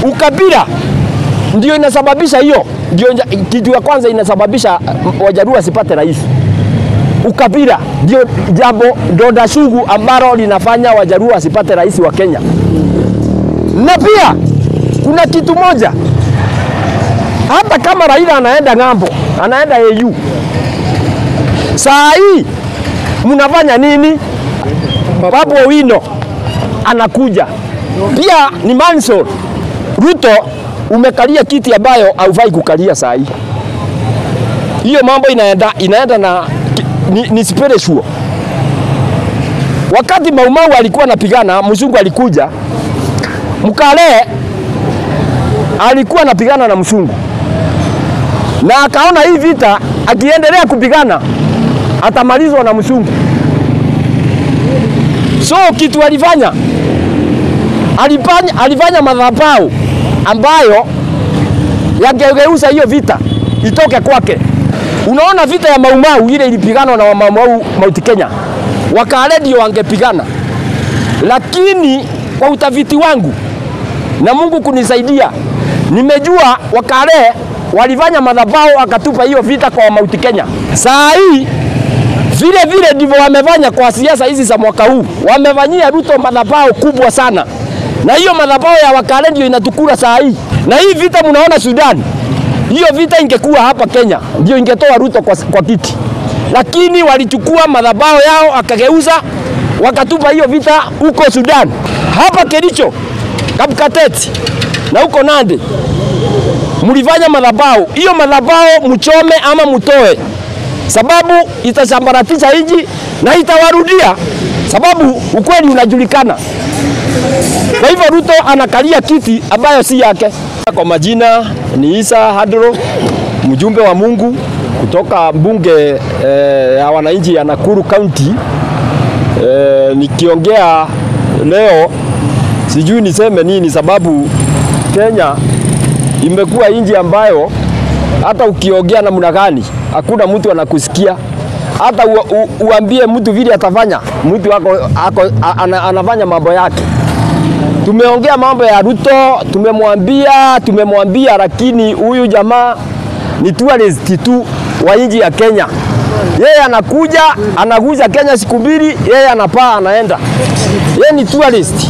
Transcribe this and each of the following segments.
Ukabila ndio inasababisha hiyo, ndio nja- kitu ya kwanza inasababisha uh, Wajaluo wasipate rais. Ukabila ndio jambo donda sugu ambalo linafanya Wajaluo wasipate rais wa Kenya. Na pia kuna kitu moja, hata kama Raila anaenda ng'ambo, anaenda AU, saa hii mnafanya nini? Babu Owino anakuja pia, ni Manson. Ruto umekalia kiti ambayo haufai kukalia saa hii. Hiyo mambo inaenda, inaenda na ni, ni spiritual. Wakati Maumau alikuwa anapigana, mzungu alikuja, Mkale alikuwa anapigana na mzungu na akaona hii vita akiendelea kupigana atamalizwa na mzungu. So kitu alifanya alifanya, alifanya madhabahu ambayo yangegeuza hiyo vita itoke kwake. Unaona vita ya Maumau ile ilipiganwa na wa Maumau Mount Kenya, Wakale ndio wangepigana, lakini kwa utafiti wangu na Mungu kunisaidia, nimejua Wakale walifanya madhabahu akatupa hiyo vita kwa Mount Kenya. Saa hii vile vile ndivyo wamefanya kwa siasa hizi za mwaka huu, wamefanyia Ruto madhabahu kubwa sana, na hiyo madhabahu ya Wakale ndio inatukula saa hii. Na hii vita mnaona Sudan, hiyo vita ingekuwa hapa Kenya ndio ingetoa Ruto kwa, kwa kiti, lakini walichukua madhabahu yao akageuza, wakatupa hiyo vita huko Sudan. Hapa Kericho, Kapkatet na huko Nandi mlifanya madhabahu, hiyo madhabahu mchome ama mtoe sababu itasambaratisha nchi na itawarudia, sababu ukweli unajulikana. Kwa hivyo Ruto anakalia kiti ambayo si yake. Kwa majina ni Isa Hadro, mjumbe wa Mungu kutoka bunge eh, ya wananchi ya Nakuru County. Eh, nikiongea leo sijui niseme nini, sababu Kenya imekuwa nchi ambayo hata ukiongea namna gani hakuna mtu anakusikia. Hata u, u, uambie mtu vile atafanya, mtu ako, ako, ana, anafanya mambo yake. Tumeongea mambo ya Ruto, tumemwambia tumemwambia, lakini huyu jamaa ni tourist tu wa nchi ya Kenya. Yeye anakuja anaguza Kenya siku mbili, yeye anapaa anaenda. Yeye ni tourist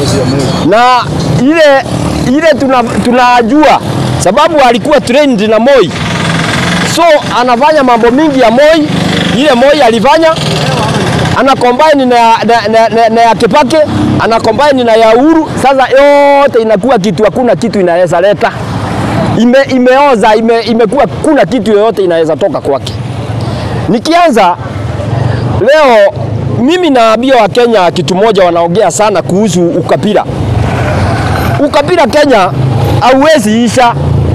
na ile ile tuna, tunajua sababu alikuwa trained na Moi, so anafanya mambo mingi ya Moi, ile Moi alifanya ana combine na, na, na, na, na ya Kibaki ana combine na ya Uhuru. Sasa yote inakuwa kitu, hakuna kitu inaweza leta ime, imeoza ime, imekuwa kuna kitu yoyote inaweza toka kwake. Nikianza leo, mimi naambia Wakenya kitu moja, wanaongea sana kuhusu ukabila. Ukabila Kenya hauwezi isha.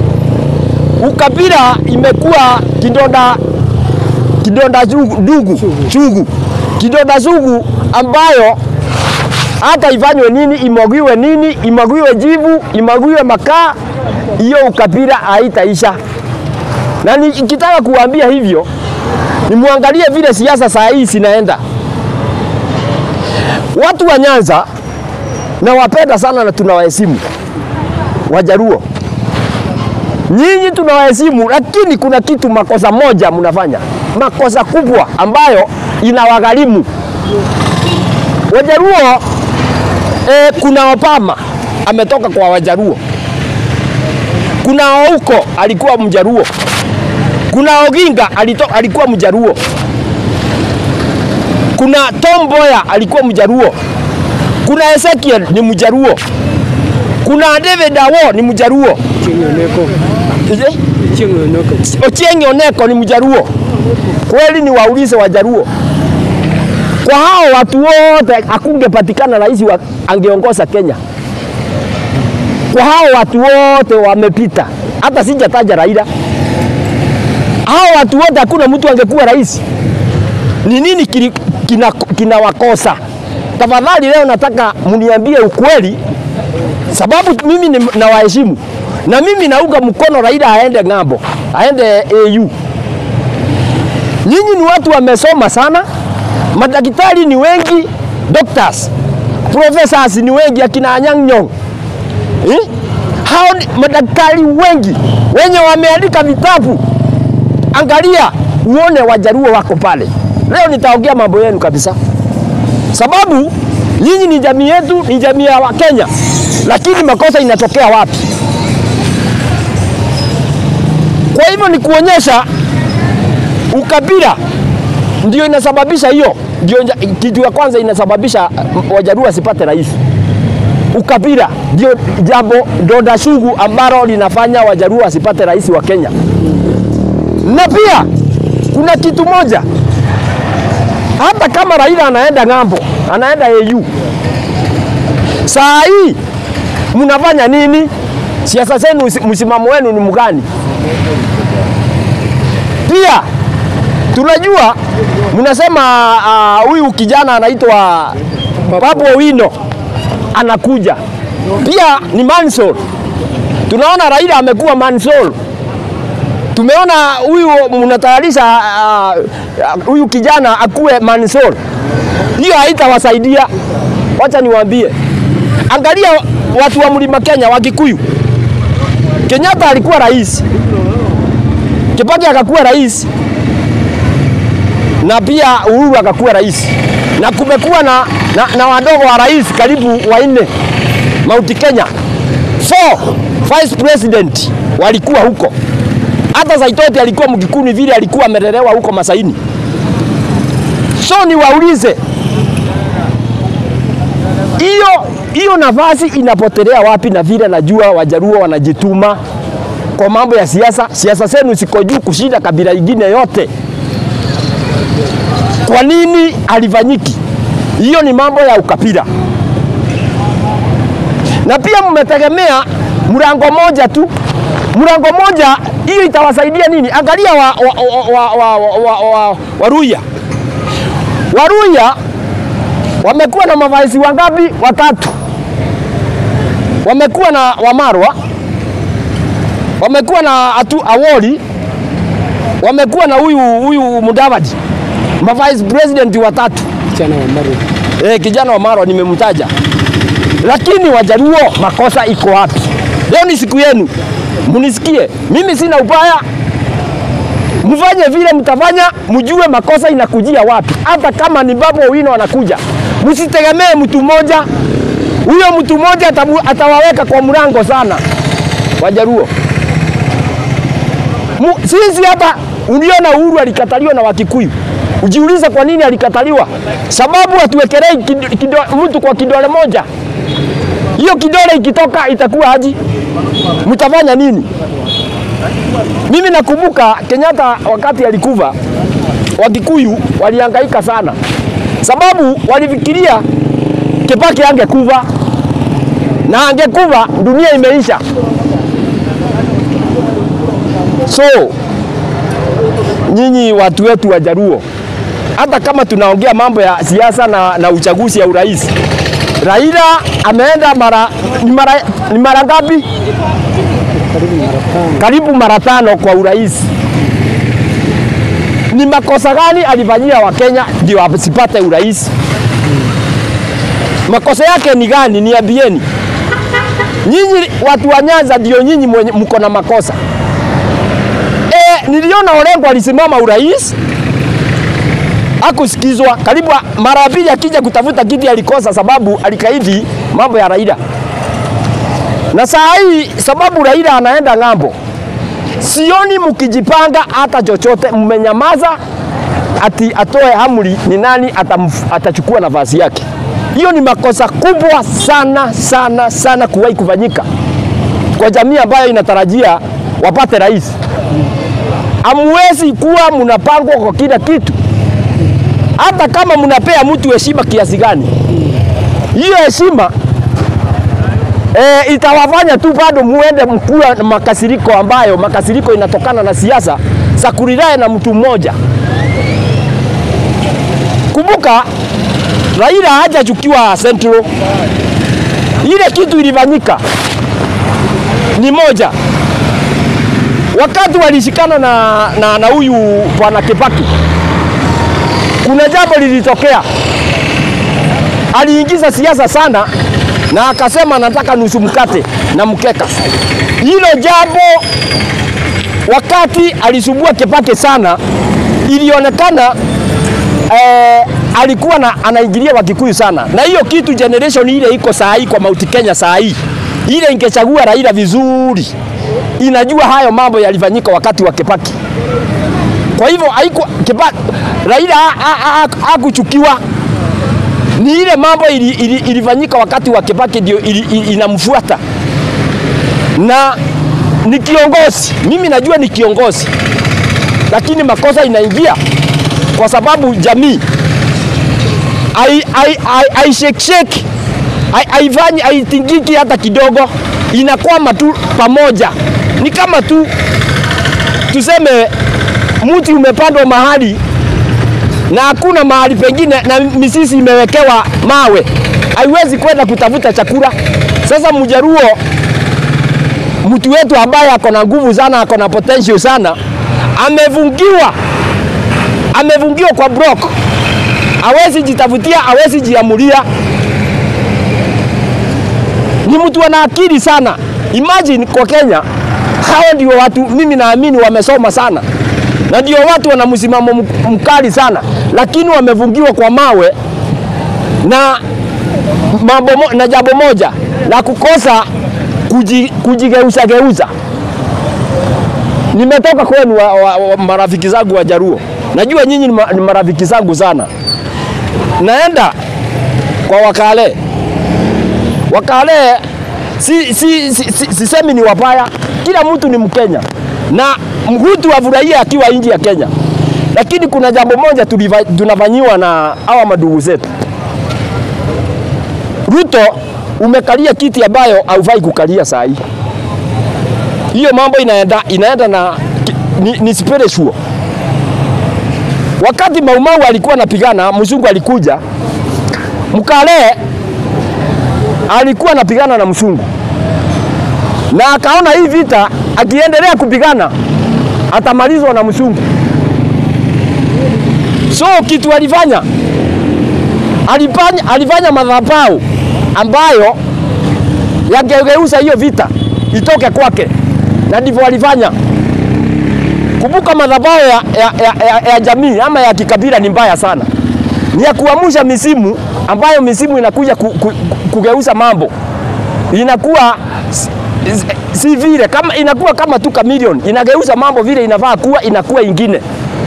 Ukabila imekuwa kidonda kidonda sugu, dugu sugu, kidonda sugu ambayo hata ifanywe nini, imwagiwe nini, imwagiwe jivu, imwagiwe makaa, hiyo ukabila haitaisha. Na nikitaka kuambia hivyo, nimwangalie vile siasa saa hii zinaenda. Watu wa Nyanza nawapenda sana na tunawaheshimu Wajaruo, nyinyi tunawaheshimu, lakini kuna kitu makosa moja mnafanya, makosa kubwa ambayo inawagharimu Wajaruo. E, kuna Obama ametoka kwa Wajaruo, kuna Ouko alikuwa Mjaruo, kuna Oginga alito, alikuwa Mjaruo, kuna Tom Mboya alikuwa Mjaruo, kuna Ezekiel ni Mjaruo, kuna David Awo ni Mjaruo, Ochieng Oneko ni Mjaruo. Kweli ni waulize Wajaruo, kwa hao watu wote hakungepatikana rais wa angeongoza Kenya. Kwa hao watu wote wamepita, hata sijataja Raila. Hao watu wote hakuna mtu angekuwa rais. Ni nini kinawakosa? Kina tafadhali leo nataka mniambie ukweli, sababu mimi nawaheshimu na mimi naunga mkono Raila aende ng'ambo, aende AU. Nyinyi ni watu wamesoma sana, madaktari ni wengi, doctors, professors ni wengi, akina Anyang' Nyong'o eh? Hao ni madaktari wengi wenye wameandika vitabu. Angalia uone Wajaruo wako pale. Leo nitaongea mambo yenu kabisa, sababu nyinyi ni jamii yetu, ni jamii ya Wakenya, lakini makosa inatokea wapi? Kwa hivyo ni kuonyesha ukabila ndio inasababisha hiyo, ndio nja- kitu ya kwanza inasababisha uh, Wajaruo wasipate rais. Ukabila ndio jambo donda sugu ambalo linafanya Wajaruo wasipate rais wa Kenya. Na pia kuna kitu moja, hata kama Raila anaenda ng'ambo, anaenda AU, saa hii mnafanya nini? Siasa zenu, msimamo wenu ni mgani? Pia tunajua mnasema ah, huyu kijana anaitwa Babu Owino anakuja, pia ni Mansol. Tunaona Raila amekuwa Mansol. Tumeona huyu mnatayarisha ah, ah, huyu kijana akuwe Mansol. Hiyo haitawasaidia. Wacha niwaambie, angalia watu wa mlima Kenya, Wakikuyu. Kenyatta alikuwa rais, Kibaki akakuwa rais na pia Uhuru akakuwa rais, na kumekuwa na, na, na wadogo wa rais karibu wanne Mount Kenya, four vice president walikuwa huko. Hata Saitoti alikuwa Mkikuyu vile alikuwa amelelewa huko Masaini. So niwaulize, hiyo hiyo nafasi inapotelea wapi? Na vile najua Wajaruo wanajituma kwa mambo ya siasa. Siasa zenu ziko juu kushinda kabila ingine yote. Kwa nini alifanyiki? Hiyo ni mambo ya ukabila, na pia mmetegemea mlango moja tu, mlango moja. Hiyo itawasaidia nini? Angalia wa, wa, wa, wa, wa, wa, wa, Waruya, Waruya wamekuwa na mavaisi wangapi? Watatu. Wamekuwa na Wamarwa, wamekuwa na atu Awori, wamekuwa na huyu huyu Mudavadi, mavice president watatu. Kijana wa Maru. Eh, kijana wa Marwa nimemtaja, lakini Wajaluo makosa iko wapi? Leo ni siku yenu, munisikie. Mimi sina ubaya, mfanye vile mtafanya, mjue makosa inakujia wapi. Hata kama ni Babu Owino anakuja, msitegemee mtu mmoja. Huyo mtu mmoja atamu- atawaweka kwa mlango sana, Wajaluo. Mu- Sisi hapa uliona Uhuru alikataliwa na Wakikuyu. Ujiulize kwa nini alikataliwa? Sababu hatuwekelei kido- kido- mtu kwa kidole moja. Hiyo kidole ikitoka itakuwa aji, mtafanya nini? Mimi nakumbuka Kenyatta wakati alikufa, Wakikuyu walihangaika sana, sababu walifikiria Kibaki angekufa na angekufa dunia imeisha. So nyinyi watu wetu wa Jaluo, hata kama tunaongea mambo ya siasa na, na uchaguzi ya urais, Raila ameenda mara ni mara, ni mara ngapi? Karibu mara tano. Karibu mara tano kwa urais. Ni makosa gani alifanyia Wakenya ndio asipate urais? Makosa yake ni gani? Niambieni. Nyinyi watu wa Nyanza ndio nyinyi mwenye- mko na makosa. E, niliona Orengo alisimama urais akusikizwa karibu mara ya pili, akija kutafuta kiti alikosa, sababu alikaidi mambo ya Raila. Na saa hii sababu Raila anaenda ng'ambo, sioni mkijipanga hata chochote, mmenyamaza ati atoe amri ni nani atamf, atachukua nafasi yake. Hiyo ni makosa kubwa sana sana sana kuwahi kufanyika kwa jamii ambayo inatarajia wapate rais. Hamwezi kuwa mnapangwa kwa kila kitu, hata kama mnapea mtu heshima kiasi gani, hiyo heshima e, itawafanya tu bado muende mkuwa na makasiriko ambayo makasiriko inatokana na siasa za kulilae na mtu mmoja. Kumbuka Raila hajachukiwa Central, ile kitu ilifanyika ni moja wakati walishikana na na na huyu bwana Kibaki, kuna jambo lilitokea, aliingiza siasa sana na akasema nataka nusu mkate na mkeka. Hilo jambo wakati alisumbua Kibaki sana, ilionekana eh, alikuwa na, anaingilia Wakikuyu sana, na hiyo kitu generation ile iko saa hii kwa Mount Kenya saa hii ile ingechagua Raila vizuri, inajua hayo mambo yalifanyika wakati wa Kibaki. Kwa hivyo haiko Kibaki, Raila hakuchukiwa ni ile mambo ili, ili, ilifanyika wakati wa Kibaki ndio ili, ili, inamfuata na ni kiongozi. Mimi najua ni kiongozi, lakini makosa inaingia kwa sababu jamii aisheksheki haifanyi haitingiki hata kidogo, inakwama tu pamoja. Ni kama tu tuseme mti umepandwa mahali na hakuna mahali pengine na misisi imewekewa mawe, haiwezi kwenda kutafuta chakula. Sasa Mjaruo, mtu wetu ambaye ako na nguvu sana, ako na potential sana, amevungiwa amevungiwa kwa block, hawezi jitafutia, hawezi jiamulia. Ni mtu ana akili sana. Imagine kwa Kenya, hao ndio watu mimi naamini wamesoma sana na ndio watu wana msimamo mkali sana, lakini wamevungiwa kwa mawe na mambo mo, na jambo moja la kukosa kuji, kujigeuza geuza. Nimetoka kwenu wa, wa, wa, marafiki zangu wa Jaruo, najua nyinyi ni, ma, ni marafiki zangu sana. Naenda kwa Wakale, Wakale si, si, si, si, sisemi ni wabaya, kila mtu ni Mkenya na mhutu afurahia akiwa nje ya Kenya, lakini kuna jambo moja tunafanyiwa na hawa madugu zetu. Ruto umekalia kiti ambayo haufai kukalia saa hii. Hiyo mambo inaenda, inaenda na ni, ni spiritual. Wakati Maumau alikuwa anapigana, mzungu alikuja, Mkale alikuwa anapigana na mzungu na akaona hii vita akiendelea kupigana atamalizwa na mzungu. So kitu alifanya alifanya, alifanya madhabahu ambayo yangegeuza hiyo vita itoke kwake, na ndivyo alifanya. Kumbuka madhabahu ya, ya, ya, ya, ya jamii ama ya kikabila ni mbaya sana, ni ya kuamsha misimu ambayo misimu inakuja ku, ku, kugeuza mambo inakuwa si vile kama inakuwa kama tu chameleon inageuza mambo vile inafaa kuwa inakuwa ingine.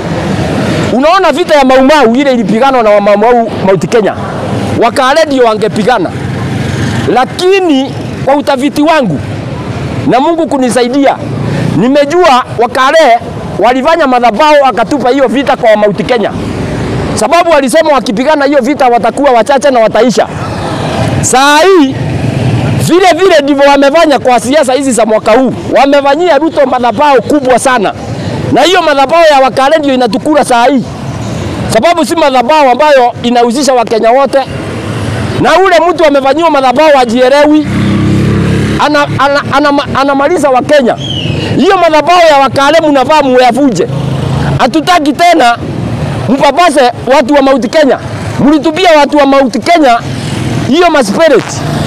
Unaona vita ya Maumau ile ilipiganwa na Wamaumau Mount Kenya, Wakale ndio wangepigana, lakini kwa utafiti wangu na Mungu kunisaidia, nimejua Wakale walifanya madhabahu akatupa hiyo vita kwa Mount Kenya, sababu walisema wakipigana hiyo vita watakuwa wachache na wataisha. Saa hii vile vile ndivyo wamefanya kwa siasa hizi za mwaka huu, wamefanyia Ruto madhabahu kubwa sana, na hiyo madhabahu ya Wakale ndio inatukura saa hii, sababu si madhabahu ambayo inahusisha Wakenya wote, na ule mtu amefanyiwa madhabahu ajielewi, anamaliza ana, ana, ana, ana Wakenya. Hiyo madhabahu ya Wakale mnafaa muyavunje. Hatutaki tena mpapase watu wa Mount Kenya, mlitupia watu wa Mount Kenya hiyo maspirit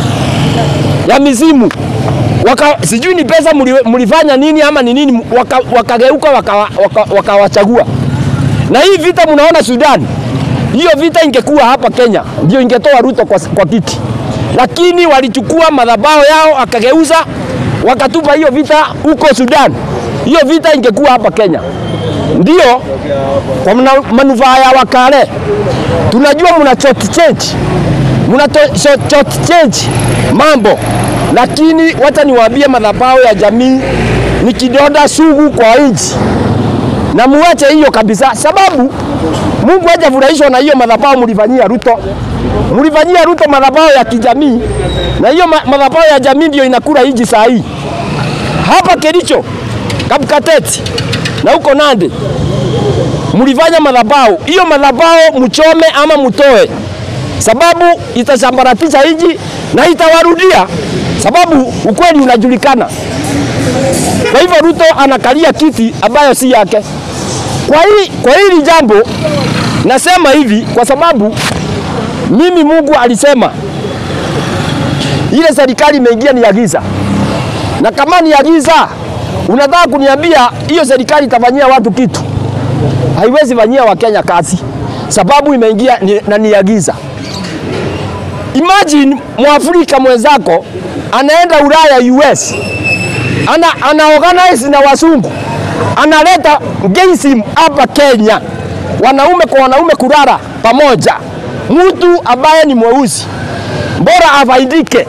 ya mizimu waka, sijui ni pesa mlifanya nini ama ni nini, wakageuka waka wakawachagua waka, waka na hii vita mnaona Sudan, hiyo vita ingekuwa hapa Kenya ndio ingetoa Ruto kwa, kwa kiti, lakini walichukua madhabahu yao akageuza wakatupa hiyo vita huko Sudan. Hiyo vita ingekuwa hapa Kenya. Ndio kwa manufaa ya Wakale, tunajua mna chot change mna chot change mambo, lakini wacha niwaambie, madhabahu ya jamii ni kidonda sugu kwa nchi, na muache hiyo kabisa, sababu Mungu hajafurahishwa na hiyo madhabahu mlifanyia Ruto. Mlifanyia Ruto madhabahu ya kijamii, na hiyo madhabahu ya jamii ndio inakula nchi saa hii hapa Kericho, Kapkateti na huko Nandi mlifanya madhabahu. Hiyo madhabahu mchome ama mtoe, sababu itasambaratisha nchi na itawarudia, sababu ukweli unajulikana. Kwa hivyo Ruto anakalia kiti ambayo si yake. Kwa hili, kwa hili jambo nasema hivi kwa sababu mimi Mungu alisema Ile serikali imeingia ni ya giza, na kama ni ya giza, unataka kuniambia hiyo serikali itafanyia watu kitu? Haiwezi fanyia Wakenya kazi, sababu imeingia ni, na ni ya giza. Imagine Mwafrika mwenzako anaenda Ulaya US, ana, ana organize na wasungu, analeta gayism hapa Kenya, wanaume kwa wanaume kulala pamoja, mtu ambaye ni mweusi bora afaidike.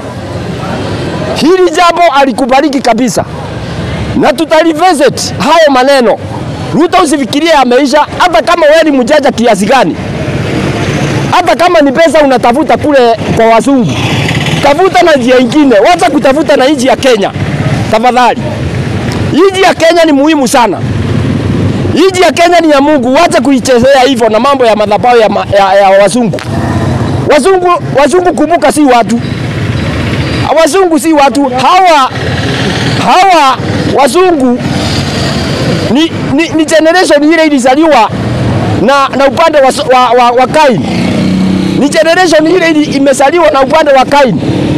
Hili jambo alikubaliki kabisa, na tutalivisit hayo maneno. Ruto usifikirie ameisha, hata kama wewe ni mjanja kiasi gani, hata kama ni pesa unatafuta kule kwa wazungu, tafuta na njia ingine, wacha kutafuta na nchi ya Kenya tafadhali. Nchi ya Kenya ni muhimu sana. Nchi ya Kenya ni ya Mungu, wacha kuichezea hivyo na mambo ya madhabahu ya, ma, ya, ya wazungu. Wazungu, wazungu kumbuka, si watu. Wazungu si watu hawa, hawa wazungu ni, ni, ni generation ile ilizaliwa na, na upande wa, wa, wa, wa Kain. Ni generation ile ili imezaliwa na upande wa Kain.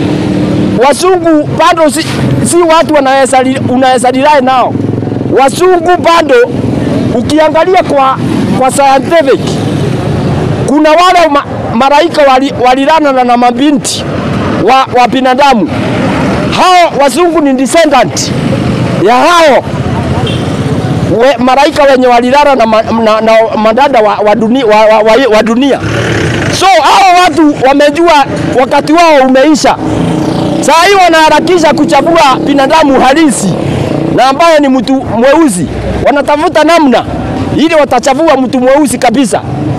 Wazungu bado si, si watu unaweza rely nao. Wazungu bado ukiangalia kwa, kwa scientific kuna wale ma, maraika walilana wali na mabinti wa, wa binadamu. Hao wazungu ni descendant ya hao we, maraika wenye walilala na, na, na madada wa, wa, dunia, wa, wa, wa, wa dunia. So hao watu wamejua wakati wao umeisha. Saa hii wanaharakisha kuchagua binadamu halisi na ambaye ni mtu mweusi, wanatafuta namna ili watachagua mtu mweusi kabisa.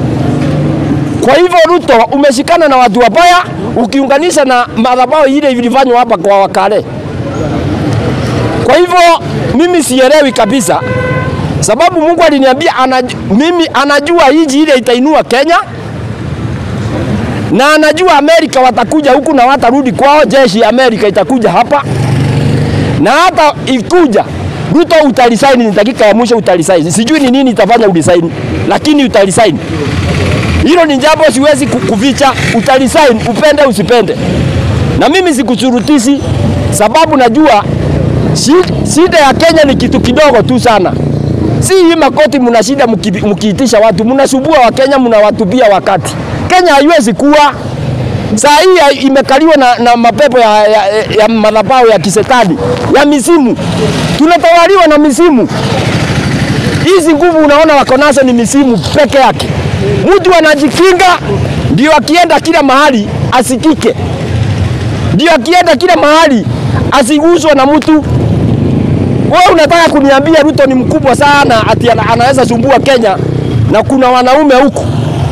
Kwa hivyo Ruto umeshikana na watu wabaya ukiunganisha na madhabahu ile ilifanywa hapa kwa Wakale. Kwa hivyo mimi sielewi kabisa, sababu Mungu aliniambia anaj, mimi anajua hiji ile itainua Kenya na anajua Amerika watakuja huku na watarudi kwao. Jeshi ya Amerika itakuja hapa na hata ikuja Ruto utalisaini, ni dakika ya mwisho utalisaini. Sijui ni nini itafanya ulisaini, lakini utalisaini. Hilo ni jambo siwezi kuficha, utalisaini upende usipende, na mimi sikushurutishi, sababu najua shida ya Kenya ni kitu kidogo tu sana. Si hii makoti mna shida mkiitisha watu, mnasumbua Wakenya, mnawatupia wakati. Kenya haiwezi kuwa saa hii imekaliwa na, na mapepo ya, ya, ya madhabahu ya kisetani ya misimu. Tunatawaliwa na misimu. Hizi nguvu unaona wako nazo ni misimu peke yake. Mtu anajikinga ndio akienda kila mahali asikike, ndio akienda kila mahali asiguswe na mtu. Wewe unataka kuniambia Ruto ni mkubwa sana ati anaweza sumbua Kenya na kuna wanaume huku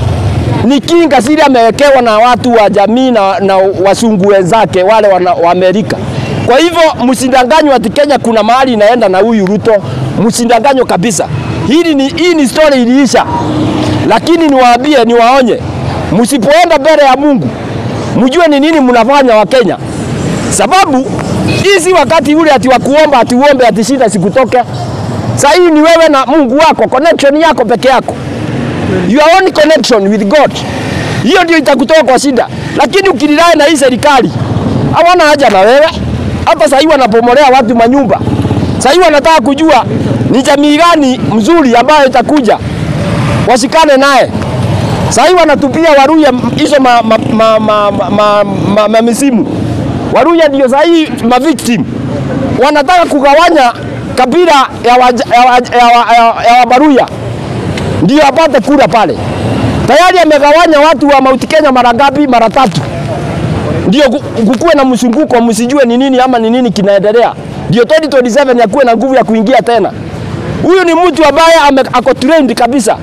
ni kinga siri amewekewa na watu wa jamii na, na wasungu wenzake wale wana, wa Amerika. Kwa hivyo msindanganywe ati Kenya kuna mahali inaenda na huyu Ruto, msindanganywe kabisa. Hili ni, hii ni story iliisha, lakini niwaambie, niwaonye, msipoenda mbele ya Mungu mjue ni nini mnafanya wa Kenya, sababu hii si wakati ule ati wa kuomba ati uombe ati shida sikutoke. Sasa hii ni wewe na Mungu wako, connection yako peke yako your own connection with God. Hiyo ndio itakutoa kwa shida, lakini ukililai na hii serikali hawana haja na wewe. Hata sahii wanapomolea watu manyumba, sahii wanataka kujua ni jamii gani mzuri ambayo itakuja washikane naye. Sahii wanatupia Waruya hizo ma, ma, ma, ma, ma, ma, ma, ma misimu. Waruya ndio sahii ma victim wanataka kugawanya kabila ya Wabaruya ya, ya, ya, ya, ya Wabaruya ndio apate kura pale. Tayari amegawanya watu wa Mount Kenya mara ngapi? Mara tatu. Ndio kukuwe na msunguko, msijue ni nini ama ni nini kinaendelea, ndio 2027 yakuwe na nguvu ya kuingia tena. Huyu ni mtu ambaye ako trained kabisa,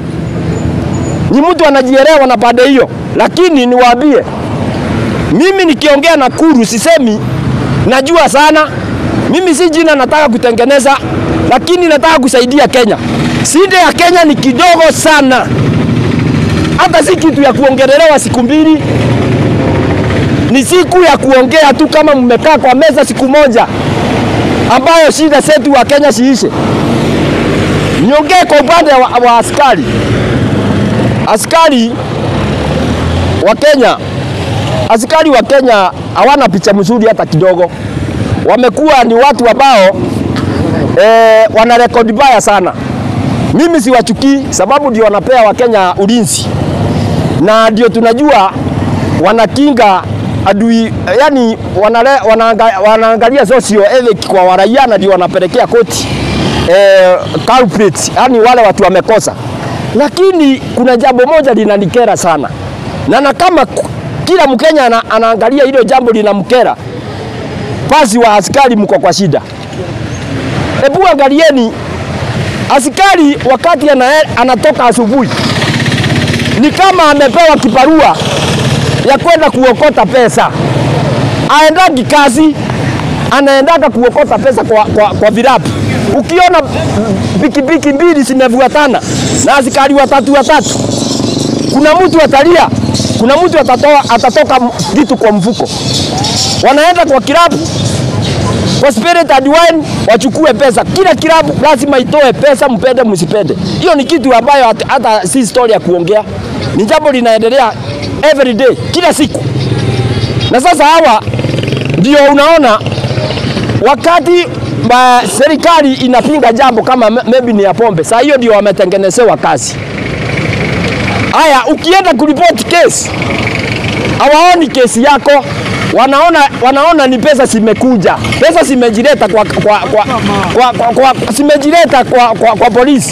ni mtu anajielewa na pande hiyo. Lakini niwaambie, mimi nikiongea na Kuru sisemi najua sana. Mimi si jina nataka kutengeneza, lakini nataka kusaidia Kenya. Shida ya Kenya ni kidogo sana, hata si kitu ya kuongelelewa siku mbili, ni siku ya kuongea tu, kama mmekaa kwa meza siku moja, ambayo shida zetu wa Kenya siishe. Niongee kwa upande wa, wa askari. Askari wa Kenya askari wa Kenya hawana picha mzuri hata kidogo. Wamekuwa ni watu ambao eh, wana rekodi mbaya sana. Mimi siwachukii sababu ndio wanapea Wakenya ulinzi na ndio tunajua wanakinga adui, yani wanale, wanaanga, wanaangalia socio ethic kwa waraia na ndio wanapelekea koti eh, culprits, yani wale watu wamekosa. Lakini kuna jambo moja linanikera sana na, na kama ku- kila Mkenya ana, anaangalia hilo jambo linamkera, basi wa askari mko kwa shida. Hebu angalieni askari wakati ana, anatoka asubuhi ni kama amepewa kibarua ya kwenda kuokota pesa. Aendagi kazi, anaendaga kuokota pesa kwa, kwa, kwa virabu. Ukiona pikipiki mbili zimefuatana na askari watatu watatu, kuna mtu atalia, kuna mtu atatoa, atatoka kitu kwa mfuko. Wanaenda kwa kilabu kwa spirit and wine wachukue pesa. Kila kilabu lazima itoe pesa, mpende msipende. Hiyo ni kitu ambayo hata- hata si story ya kuongea, ni jambo linaendelea every day, kila siku. Na sasa hawa ndio unaona wakati ba, serikali inapinga jambo kama m- maybe ni ya pombe, saa hiyo ndio wametengenezewa kazi. Haya, ukienda kuripoti kesi hawaoni kesi yako, wanaona, wanaona ni pesa zimekuja, pesa zimejileta kwa, kwa, kwa, kwa, kwa, kwa, zimejileta kwa, kwa, kwa polisi.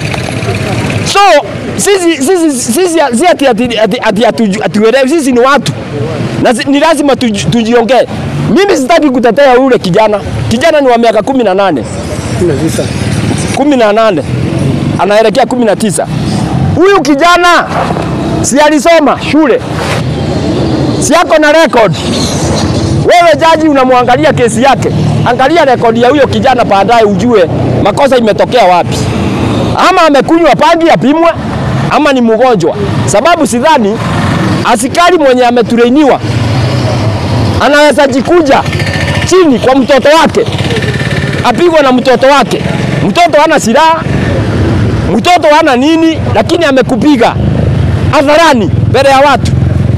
So sisi sisi sisi si ati ati ati ati hatu- hatuelewi, sisi ni watu na zi- ni lazima tuji- tujiongee. Mimi sitaki kutetea yule kijana, kijana ni wa miaka kumi na nane Kuna visa. kumi na nane anaelekea kumi na tisa. Huyu kijana si alisoma shule, si ako na record. Wewe jaji unamwangalia kesi yake, angalia rekodi ya huyo kijana, baadaye ujue makosa imetokea wapi, ama amekunywa pangi apimwe, ama ni mgonjwa, sababu sidhani askari mwenye ametureiniwa anaweza jikuja chini kwa mtoto wake apigwe na mtoto wake. Mtoto hana silaha, mtoto hana nini, lakini amekupiga hadharani mbele ya watu.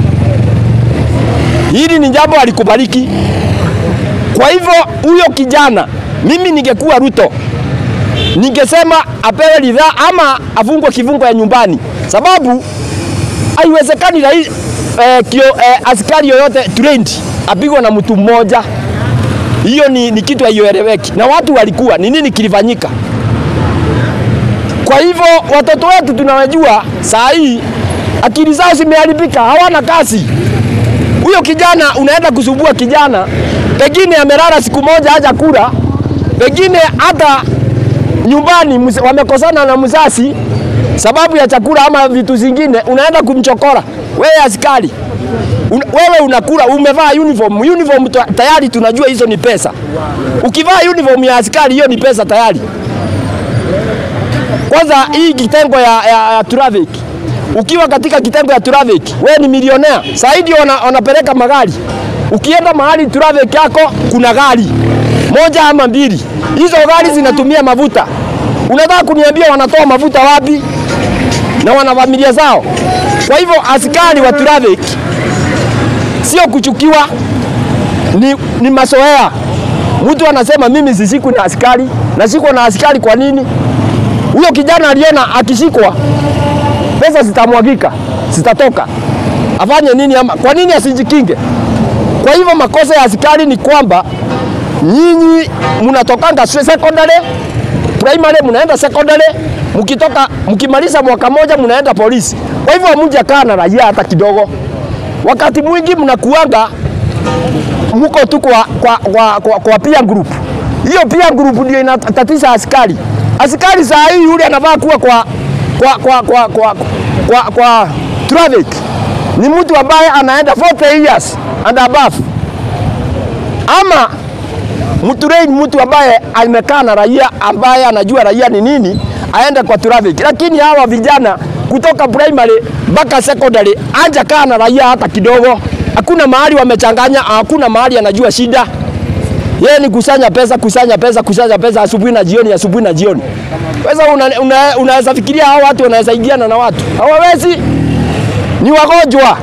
Hili ni jambo alikubaliki. Kwa hivyo huyo kijana, mimi ningekuwa Ruto, ningesema apewe ridhaa ama afungwe kifungo ya nyumbani, sababu haiwezekani rais eh, kio, eh, askari yoyote trained apigwe na mtu mmoja hiyo ni, ni kitu haieleweki, na watu walikuwa ni nini kilifanyika. Kwa hivyo watoto wetu tunawajua saa hii akili zao zimeharibika, hawana kazi. Huyo kijana unaenda kusumbua kijana, pengine amelala siku moja haja kula, pengine hata nyumbani mz- wamekosana na mzazi sababu ya chakula ama vitu zingine, unaenda kumchokora wewe askari Un, wewe unakula umevaa uniform. Uniform ta- tayari tunajua hizo ni pesa. Ukivaa uniform ya askari hiyo ni pesa tayari. Kwanza hii kitengo ya, ya, ya traffic, ukiwa katika kitengo ya traffic wewe ni milionea zaidi, wana, wanapeleka magari. Ukienda mahali traffic yako kuna gari moja ama mbili, hizo gari zinatumia mafuta. Unataka kuniambia wanatoa mafuta wapi? Na wana familia zao. Kwa hivyo askari wa traffic sio kuchukiwa, ni, ni mazoea. Mtu anasema mimi sishikwi na askari, nashikwa na askari kwa nini? Huyo kijana aliona akishikwa pesa zitamwagika, zitatoka, afanye nini? Ama kwa nini asijikinge? Kwa hivyo makosa ya askari ni kwamba nyinyi mnatokanga se- secondary, primary, mnaenda secondary, mkitoka mkimaliza mwaka moja mnaenda polisi. Kwa hivyo hamjakaa na raia hata kidogo wakati mwingi mnakuanga mko tu kwa, kwa, kwa, kwa, kwa peer group. Hiyo peer group ndio inatatiza askari. Askari saa hii yule anavaa kuwa kwa, kwa, kwa, kwa, kwa, kwa, kwa traffic ni mtu ambaye anaenda 40 years and above, ama mtrain mtu ambaye amekaa na raia ambaye anajua raia ni nini, aende kwa traffic. Lakini hawa vijana kutoka primary mpaka secondary anja kaa na raia hata kidogo, hakuna mahali wamechanganya, hakuna mahali anajua shida. Yeye ni kusanya pesa, kusanya pesa, kusanya pesa asubuhi na jioni, asubuhi na jioni. Sasa unaweza una, unaweza fikiria hao watu wanaweza ingiana na watu? Hawawezi, ni wagonjwa.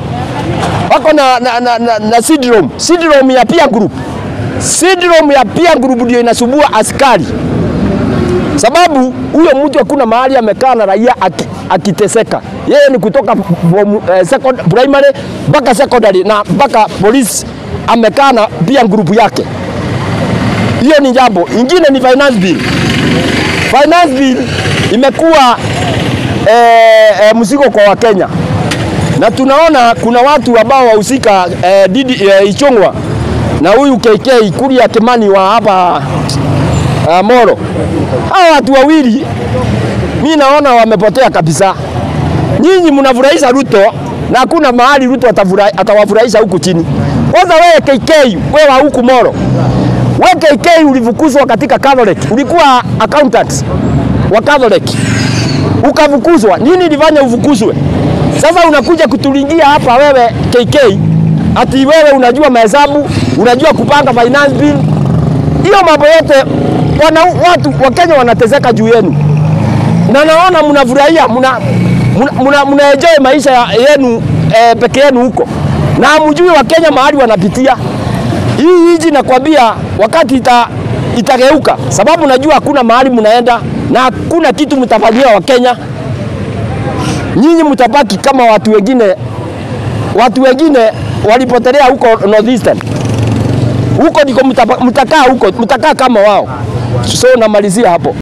wako na, na, na, na, na syndrome syndrome ya peer group. Syndrome ya peer group ndio inasumbua askari, sababu huyo mtu hakuna mahali amekaa na raia aki- akiteseka. Yeye ni kutoka form, eh, second, primary mpaka secondary na mpaka police amekaa na peer group yake. Hiyo ni jambo. Ingine ni finance bill. Finance bill imekuwa eh, eh, mzigo kwa Wakenya na tunaona kuna watu ambao wahusika eh, Didi eh, Ichung'wa na huyu KK Kuria Kimani wa hapa uh, Moro. Hao watu wawili mi naona wamepotea kabisa. Nyinyi mnafurahisha Ruto na hakuna mahali Ruto atafurahi- atawafurahisha huku chini. Kwanza wewe KK, wewe wa huku Moro, wewe KK ulifukuzwa katika Catholic, ulikuwa accountant wa Catholic ukafukuzwa. Nini ilifanya ufukuzwe? Sasa unakuja kutulingia hapa wewe KK, ati wewe unajua mahesabu, unajua kupanga finance bill. Hiyo mambo yote wana, watu wa Kenya wanateseka juu yenu, na naona mnafurahia, mna, mna, mna, mna enjoy maisha ya- yenu eh, peke yenu huko, na hamjui wa Kenya mahali wanapitia. Hii hiji nakwambia, wakati ita, itageuka, sababu najua hakuna mahali mnaenda na hakuna kitu mtafanyia wa Kenya. Nyinyi mtabaki kama watu wengine, watu wengine walipotelea huko Northeastern huko ndiko mtapa- mtakaa huko, mtakaa kama wao. So namalizia hapo.